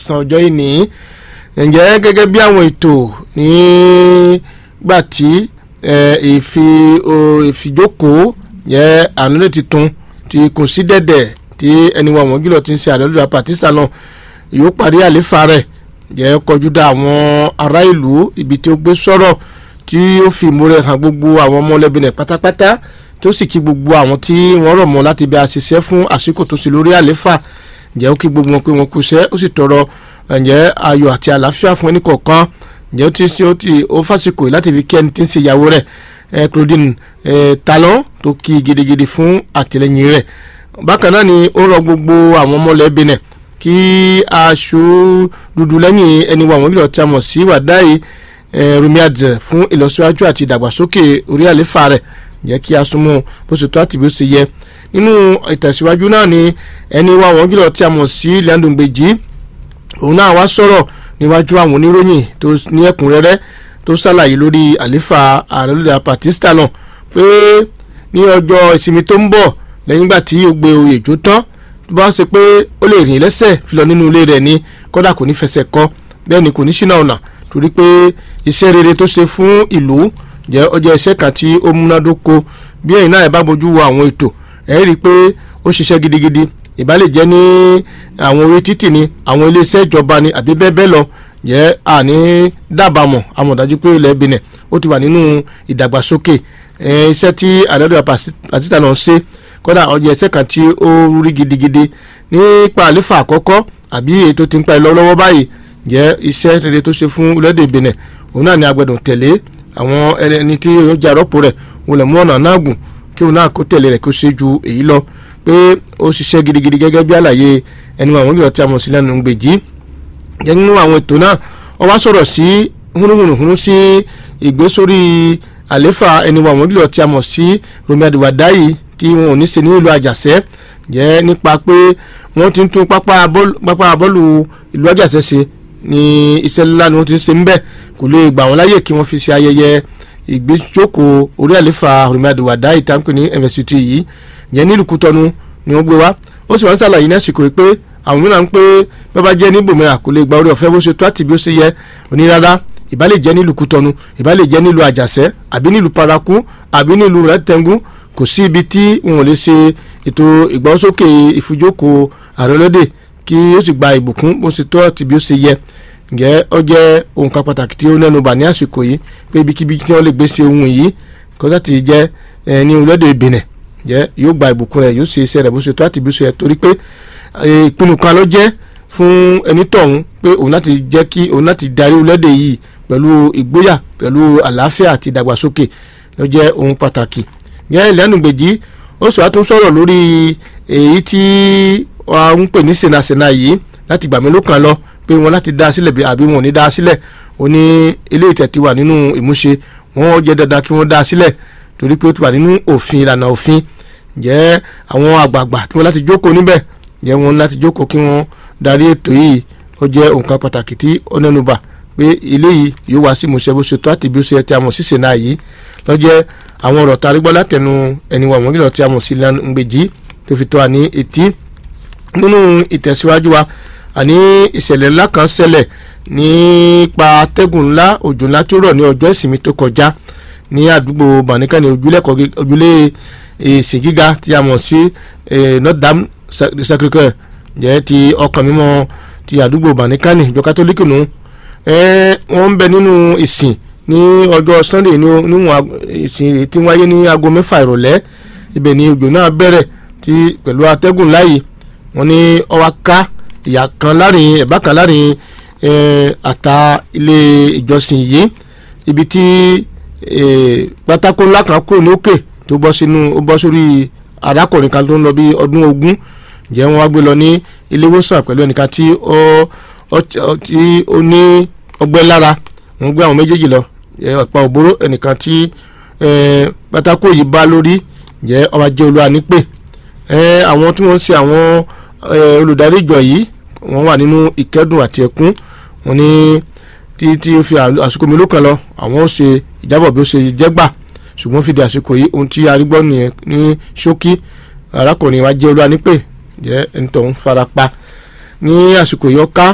kẹsàn-án ọjọ́ yìí ní ǹjẹ́ gẹ́gẹ́ bí àwọn ètò nígbà tí ìfijókòó yẹ ànúlẹ̀ tuntun ti kùn sí dẹ̀dẹ̀ tí ẹni wa wọ́n gílọ̀ ti ń ṣe àdọ́lùdà pàtísà náà yóò parí àléfà rẹ̀ jẹ́ kọjú dá àwọn ará ìlú ibi tí ó gbé sọ̀rọ̀ tí ó fi ìmúrẹ̀ hàn gbogbo àwọn ọmọlẹ́bí rẹ̀ pátápátá tó sì kí gbogbo àwọn tí wọ́n rọ̀ mọ́ láti bí a ṣiṣẹ́ fún àsìkò tó sì lórí àléfà ǹjẹ́ ó kí gbogbo wọn pé wọn kú iṣẹ́ ó sì tọrọ ǹjẹ́ ayọ̀ àti àlàáfíà fún ẹnì kọ̀ọ̀kan ǹjẹ́ ó ti ṣe ó ti ó fásikò láti fi kí ẹni tí ń ṣe ìyàwó rẹ̀ Claudine Talon tó kí gidigidi fún àtìlẹyìn rẹ̀ bákan náà ni ó rọ gbogbo àwọn ọmọlẹ́bí rẹ̀ kí aṣọ dúdú lẹ́yìn ẹni wa àwọn ìlọ tí a mọ̀ sí wàdáyé rumiadze fún ìlọsíwájú àti ìdàgbàsókè orí àléfà rẹ̀ jẹ́ kí a súnmọ́ bó ṣe tó àti bí ó ṣe yẹ nínú ìtẹ̀síwájú náà ni ẹni wa àwọn ìlọ tí a mọ̀ sí lẹ́ndùngbèjì òun náà wá sọ̀rọ̀ níwájú àwọn oníròyìn tó ní ẹ̀kúnrẹ́rẹ́ tó ṣàlàyé lórí àléfà ààrẹ lóde apatista náà pé ní ọjọ́ ìsinmi tó ń bọ̀ lẹ́yìn ìgbà tí ó gbé oyè jó tán tó bá ṣe pé ó lè rìn lẹ́sẹ̀ fi lọ nínú ilé rẹ̀ ni kódà kò ní fẹsẹ̀ kọ́ bẹ́ẹ̀ ni kò ní ṣínà ọ̀nà torí pé iṣẹ́ rere tó ṣe fún ìlú jẹ́ ọjọ́ iṣẹ́ kan tí ó múnádóko bí ẹ̀yin náà ẹ̀ bá bójú wo àwọn ètò ẹ̀ rí i pé ó ṣiṣẹ́ gidigidi ìbá lè jẹ́ ní àwọn orí títì ni àwọn iléeṣẹ́ ìjọba ni àbí bẹ́ẹ̀ bẹ́ẹ̀ lọ jẹ́ àní dábàámọ̀ amọ̀dájú pé ilẹ̀ Benin ó ti wà nínú ìdàgbàsókè iṣẹ́ tí àdọ́dọ̀ pàtítà náà ṣe kódà ọjọ́ ẹsẹ̀ kan tí ó rí gidigidi nípa àlefa àkọ́kọ́ àbí èyí tó ti ń pa ẹ lọ́wọ́ báyìí jẹ́ iṣẹ́ rere tó ṣe fún orílẹ̀-èdè Benin òun náà ni agbẹ̀dùn tẹ̀lé àwọn ẹni tí ó jẹ́ àrọ́pò rẹ̀ wọlé mú ọ̀nà náà gùn kí òun náà kó tẹ̀lé rẹ̀ kó ṣe ju èyí lọ pé ó ṣiṣẹ́ gidigidi gẹ́gẹ́ bí àlàyé ẹni àwọn ìgbìyànjú tí a mọ̀ sí lẹ́nu gbèjì jẹ́ nínú àwọn ètò náà wọ́n wá sọ̀rọ̀ sí húnúhùnúhúnú sí ìgbésórí àléfà ẹni àwọn ìgbìyànjú tí a mọ̀ sí Romi Adiwadayi tí wọn ò ní ṣe nílùú àjàṣẹ́ jẹ́ nípa pé wọ́n ti ń tún pápá bọ́ọ̀lù ìlú àjàṣẹ́ ṣe ní iṣẹ́ ńlá ni wọ́n ti ń ṣe ń bẹ̀ kò lè gbà wọ́n láyè kí wọ́n fi ṣe ayẹyẹ ìgbéjókòó orí àlefa Remi Adiwadayi ìtànkù ní MSCT yìí yẹn nílùú Kútọ́nù ni wọ́n gbé wá ó sì wọ́n ṣàlàyé ní àsìkò pé àwọn mìíràn ń pé bẹ́ẹ̀ bá jẹ́ níbò mìíràn kò lè gba orí ọ̀fẹ́ bó ṣe tó àti bí ó ṣe yẹ onírárá ìbá lè jẹ́ nílùú Kútọ́nù ìbá lè jẹ́ nílùú Àjàṣẹ́ àbí nílùú Paraku àbí nílùú Rẹ́tẹ̀ngú kò sí ibi tí wọn ò lè ṣe ètò ìgbọ́sókè ìfijókòó ààrẹ ọlọ́dẹ kí ó sì gba ìbùkún bó ṣe tó àti bí ó ṣe yẹ ǹjẹ́ ó jẹ́ ohun kan pàtàkì tí ó nẹ́nu bà ní àsìkò yìí pé ibikíbi tí wọ́n lè gbé ṣe ohun yìí kọ́sá ti jẹ́ ní orílẹ̀-èdè Benin jẹ́ yóò gba ìbùkún rẹ̀ yóò ṣe iṣẹ́ rẹ̀ bó ṣe tó àti bí ó ṣe yẹ torí pé ìpinnu kan ló jẹ́ fún ẹni tọ̀hún pé òun láti jẹ́ kí òun láti darí orílẹ̀-èdè yìí pẹ̀lú ìgboyà pẹ̀lú àlàáfíà àti ìdàgbàsókè ló jẹ́ ohun pàtàkì yẹn ìlẹ́nu gbèjì ó sì wá tún sọ̀rọ̀ lórí èyí tí wọ́n ń pè ní sènasèna yìí láti gbàmí ló kàn lọ pé wọ́n láti dá a sílẹ̀ àbí wọn ò ní dá a sílẹ̀ ó ní ilé ìtẹ̀tí wà nínú ìmúṣe wọ́n jẹ́ dandan kí wọ́n dá a sílẹ̀ torí pé ó ti wà nínú òfin ìlànà òfin jẹ́ àwọn àgbààgbà tí wọ́n láti jókòó níbẹ̀ jẹ́ wọn láti jókòó kí wọ́n darí ètò yìí ó jẹ́ nǹkan pàtàkì tí ó nẹ́nu bà pé ilé yìí yóò wá sí ìmúṣẹ bó ṣe tó àti bí ó ṣe ti àmọ̀ sí sèna yìí lọ́jẹ́ àwọn ọ̀rọ̀ tá a rí gbọ́ látẹnu ẹni wà wọ́n kìlọ̀ tí a mọ̀ sí Langbèjì tó fi tó wa ní etí nínú ìtẹ̀síwájú wa àní ìṣẹ̀lẹ̀ ńlá kan ṣẹlẹ̀ nípa atẹ́gùn ńlá òjò ńlá tó rọ̀ ní ọjọ́ ìsinmi tó kọjá ní àdúgbò bàníkà ní ojúlé ìsìn gíga tí a mọ̀ sí Notre Dame Sacré-Cœur jẹ́ ti ọkàn mímọ́ ti àdúgbò bàníkà ní ìjọ kátólíkì nù wọ́n ń bẹ nínú ìsìn ní ọjọ́ sunday ní níwọ̀n ìsìn tí wáyé ní aago mẹ́fà ìrọ̀lẹ́ ibẹ̀ ni òjò náà bẹ̀rẹ̀ tí pẹ̀lú atẹ́gùn láàyè wọ́n ní ọwá ká ìyá kan láàrin ẹ̀bá kan láàrin àta ilé ìjọsìn yìí ibi tí pátákó ńlá kan kúrò ní òkè tó bọ́ sínú ó bọ́ sórí arákùnrin kan tó ń lọ bí ọdún ogún jẹ́ wọ́n wá gbé lọ ní ilé ìwòsàn pẹ̀lú ẹnìkan tí ó ní ọgbẹ́ lára wọ́n gbé àwọn méjèèjì lọ ọ̀pá òbóró ẹnìkan tí pátákó yìí bá lórí jẹ́ ọba jẹ́ olúwa nípè àwọn tí wọ́n ń ṣe àwọn olùdarí ìjọ yìí wọ́n wà nínú ìkẹ́dùn àti ẹkún wọ́n ní tí tí ó fi àsìkò mélòó kan lọ àwọn ó ṣe ìjábọ̀ bí ó ṣe jẹ́ gbà ṣùgbọ́n fìdí àsìkò yìí ohun tí arígbọ́ nìyẹn ní ṣókí arákùnrin wa jẹ́ olúwa nípè jẹ́ ẹni tó ń fara pa ní àsìkò yìí ó ká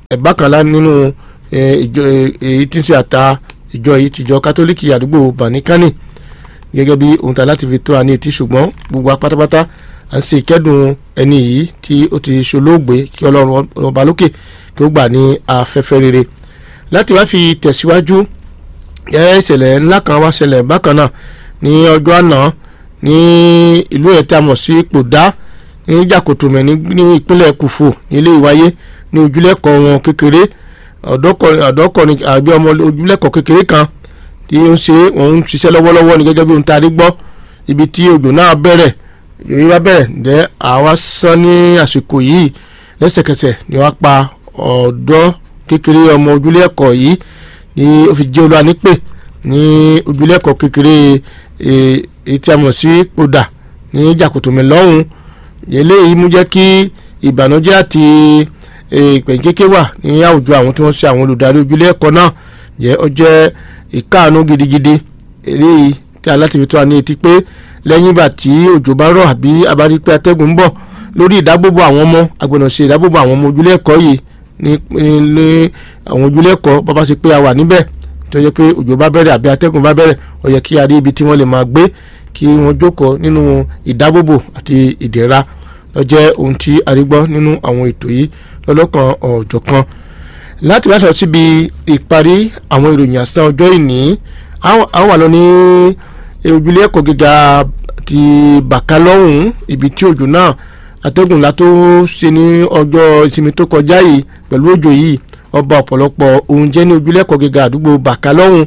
ẹ̀bákanlá nínú ìjọ èyí tí ń ṣe àta ìjọ yìí tìjọ kátólíkì àdúgbò banikani gẹ́gẹ́ bí ohun tá láti fi tó àní etí ṣùgbọ́n gbogbo apátápátá à ń ṣe ìkẹ́dùn ẹni yìí tí ó ti ṣolóògbé kí ọlọ́run ọba lókè kí ó gbà ní afẹ́fẹ́ rere láti wá fi tẹ̀síwájú ìṣẹ̀lẹ̀ ńlá kan wá ṣẹlẹ̀ bákan náà ní ọjọ́ àná ní ìlú ẹ̀ tí a mọ̀ sí Pòdá ní Jàkòtòmẹ̀ ní ìpínlẹ̀ Kùfò nílé ìwáyé ní ojúlẹ̀kọ̀ wọn kékeré ọ̀dọ́kọ̀rin àbí ọmọ ojúlẹ̀kọ̀ kékeré kan tí ó ń ṣe òun ń ṣiṣẹ́ lọ́wọ́lọ́wọ́ ní gẹ́gẹ́ bí ohun tá a rí gbọ́ ibi tí òjò náà bẹ̀rẹ̀ yòówí wá bẹ̀rẹ̀ ǹdẹ́ àwa sán ní àsìkò yìí lẹ́sẹ̀kẹsẹ̀ ni wọ́n pa ọ̀dọ́ kékeré ọmọ ojúlẹ̀kọ̀ yìí ní ó fi jẹ́ olúwa nípè ní ojúlẹ̀kọ̀ kékeré èyí tí a mọ̀ sí Pòdà ní Jàkòtòmẹ̀ lọ́hùn eléyìí mú jẹ́ kí ìbànújẹ́ àti ìpẹ̀ǹkéké wà ní àwùjọ àwọn tí wọ́n ṣe àwọn olùdarí ojúlé ẹ̀kọ́ náà jẹ́ ó jẹ́ ìkáàánú gidigidi eléyìí tí aláti fi tó wa ní etí pé lẹ́yìn ìgbà tí òjò bá rọ̀ àbí abárí pé atẹ́gùn ń bọ̀ lórí ìdábòbò àwọn ọmọ agbọ̀nà ṣe ìdábòbò àwọn ọmọ ojúlé ẹ̀kọ́ yìí ní ní àwọn ojúlé ẹ̀kọ́ bàbá ṣe pé a wà níbẹ̀ tó yẹ pé òjò bá bẹ̀rẹ̀ àbí atẹ́gùn bá bẹ̀rẹ̀ ó yẹ kí a rí ibi tí wọ́n lè máa gbé kí wọ́n jókòó nínú ìdábòbò àti ìdẹ̀ra ló jẹ́ ohun tí a rí gbọ́ nínú àwọn ètò yìí lọ́lọ́kan ọ̀jọ̀kan láti wá sọ síbi ìparí àwọn ìròyìn àsán ọjọ́ ìní a wà lọ ní ojúlé ẹ̀kọ́ gíga ti bàkálọ́hùn ibi tí òjò náà atẹ́gùn látó ṣe ní ọjọ́ ìsinmi tó kọjá yìí pẹ̀lú òjò yìí ọba ọ̀pọ̀lọpọ̀ oúnjẹ ní ojúlé ẹ̀kọ́ gíga àdúgbò bàkálọ́hùn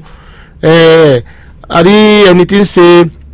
a rí ẹni tí ń ṣe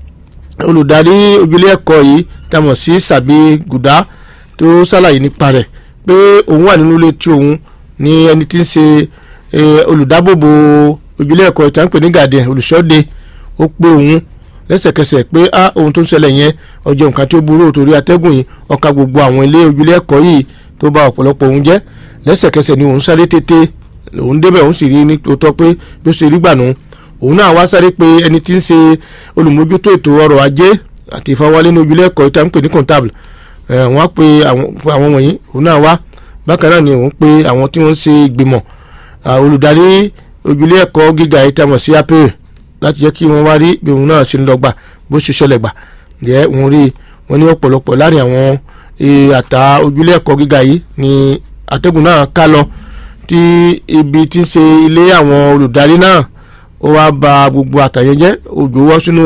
olùdarí ojúlé ẹ̀kọ́ yìí tá a mọ̀ sí sàbí gùdá tó ṣàlàyé nípa rẹ̀ pé òun wà nínú ilé tí òun ní ẹni tí ń ṣe olùdábòbò ojúlé ẹ̀kọ́ ìta ń pè ní gàdẹ̀ olùṣọ́de ó pé òun lẹ́sẹ̀kẹsẹ̀ pé á ohun tó ń ṣẹlẹ̀ yẹn ọjọ́ nǹkan tí ó burú torí atẹ́gùn yìí ọ̀ka gbogbo àwọn ilé ojúlé ẹ̀kọ́ yìí tó bà ọ̀pọ̀lọpọ̀ òun jẹ́ lẹ́sẹ̀kẹsẹ̀ ni òun sáré tètè òun débẹ̀ òun sì rí ní tòótọ́ pé bí ó ṣe rí gbà nù òun náà wá sáré pé ẹni tí ń ṣe olùmójútó ètò ọrọ̀ ajé àti ìfọwọ́lé ní ojúlé ẹ̀kọ́ ìta ń pè ní comptable wọ́n á pe àwọn wọ̀nyí òun náà wá bákan náà ni òun pe àwọn tí wọ́n ń ṣe ìgbìmọ̀ olùdarí ojúlé ẹ̀kọ́ gíga yìí tamọ̀ sí apẹ̀ láti jẹ́ kí wọ́n wá rí bí òun náà ṣe ń lọ gbà bó ṣe ṣẹlẹ̀ gbà jẹ́ òun rí wọn ní ọ̀pọ̀lọpọ̀ láàrin àwọn àtà ojúlé ẹ̀kọ́ gíga yìí ni atẹ́gùn náà ká lọ tí ibi tí ń ṣe ilé àwọn olùdarí náà ó wá ba gbogbo àtàyẹ jẹ́ òjò wọ́ sínú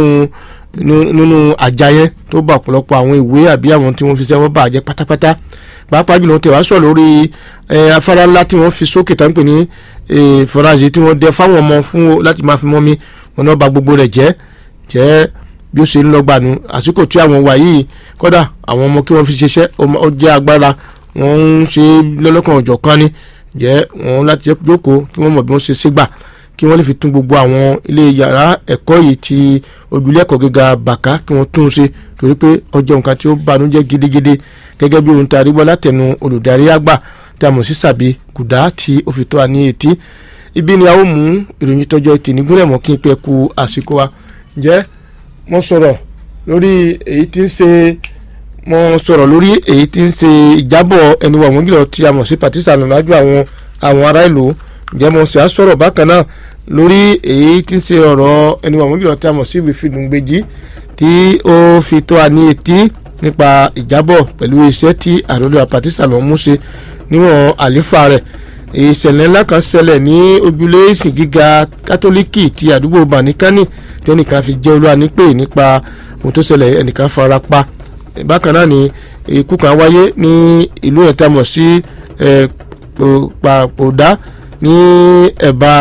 nínú àjà yẹn tó bá ọ̀pọ̀lọpọ̀ àwọn ìwé àbí àwọn tí wọ́n fi sẹ́wọ́n bà jẹ́ pátápátá pàápàá jùlọ tẹ̀ wá sọ̀ lórí afárá ńlá tí wọ́n fi sókè tá ń pè ní fọláṣí tí wọ́n dẹ fáwọn ọmọ fún láti máa fi mọ́ mi wọn náà bà gbogbo rẹ̀ jẹ́ jẹ́ bí ó ṣe ń lọ gbànú àsìkò tí àwọn wà yìí kódà àwọn ọmọ kí wọ́n fi ṣiṣẹ́ ó jẹ́ agbára wọ́n ń ṣe lọ́lọ́kan ọ̀jọ̀ kan ni jẹ́ wọ́n láti jókòó kí wọ́n mọ̀ bí wọ́n ṣe ṣe gbà kí wọ́n lè fi tún gbogbo àwọn ilé yàrá ẹ̀kọ́ yìí ti ojúlé ẹ̀kọ́ gíga bàká kí wọ́n tún un ṣe torí pé ọjọ́ nǹkan tí ó banújẹ́ gidigidi gẹ́gẹ́ bí ohun tí a rí gbọ́ látẹnu olùdarí àgbà tí a mọ̀ sí sàbí kùdá tí ó fi tó wa ní etí ibi ni a ó mú ìròyìn tọjọ́ etí nígúnlẹ̀ mọ́ kí n pẹ́ ku àsìkò wa jẹ́ mo sọ̀rọ̀ lórí èyí tí ń ṣe mo sọ̀rọ̀ lórí èyí tí ń ṣe ìjábọ̀ ẹni wà wọ́n gílọ̀ tí a mọ̀ sí pàtísà lọ́lájú àwọn àwọn ará ìlú ǹjẹ́ mo sì á sọ̀rọ̀ bákan náà lórí èyí tí ń ṣe ọ̀rọ̀ ẹni wà wọ́n gílọ̀ tí a mọ̀ sí ìfìdùngbèjì tí ó fi tó wa ní etí nípa ìjábọ̀ pẹ̀lú iṣẹ́ tí àròlé pàtísà lọ́ mú ṣe níwọ̀n àlífà rẹ̀ ìṣẹ̀lẹ̀ ńlá kan ṣẹlẹ̀ ní ojúlé ìsìn gíga kátólíkì ti àdúgbò banikani tí ẹnìkan fi jẹ́ olúwa nípè nípa ohun tó ṣẹlẹ̀ ẹnìkan fara pa bákan náà ni ikú kan wáyé ní ìlú ẹ̀tàmọ̀ sí pàpòdá ní ẹ̀bá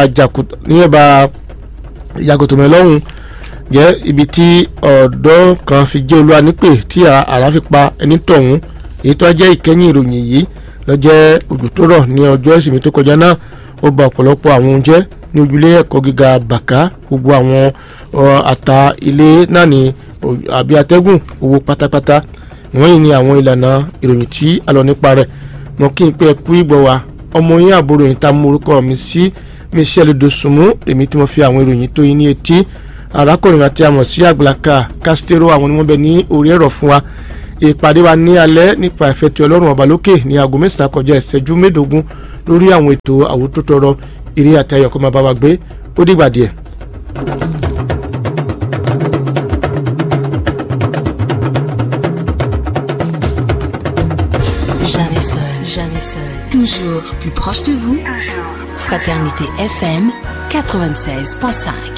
jàgòtòmẹ̀ lọ́hùn jẹ́ ibi tí ọ̀dọ́ kan fi jẹ́ olúwa nípè tí àrá fi pa ẹni tọ̀hún èyí tó jẹ́ ìkẹyìn ìròyìn yìí lọ́jẹ́ òjò tó rọ̀ ní ọjọ́ ìsinmi tó kọjá náà ó ba ọ̀pọ̀lọpọ̀ àwọn oúnjẹ ní ojúlé ẹ̀kọ́ gíga bàká gbogbo àwọn àta ilé náà ní àbí atẹ́gùn owó pátápátá wọ́n yìí ní àwọn ìlànà ìròyìn tí a lọ nípa rẹ̀ mọ kí n pẹ́ kú ìgbọ̀ wa ọmọ yín àbúrò yìí tá a mú orúkọ mi sí michelle dosunmu èmi tí mo fi àwọn ìròyìn tó yín ní etí arákùnrin àti àmọ̀ sí àgbàlaka castero àwọn ni wọ́n bẹ ní orí ẹ̀rọ fún wa ìpàdé wa ní alẹ́ nípa ìfẹ́ ti ọlọ́run ọba lókè ní aago mẹ́sàn-án kọjá ìṣẹ́jú mẹ́ẹ̀ẹ́dógún lórí àwọn ètò àwòtótọ́rọ eré àti ayọ̀ kó máa bá wa gbé ó dìgbà díẹ̀. Jamais seul, jamais seul. Toujours plus proche de vous. Fraternité FM 96.5.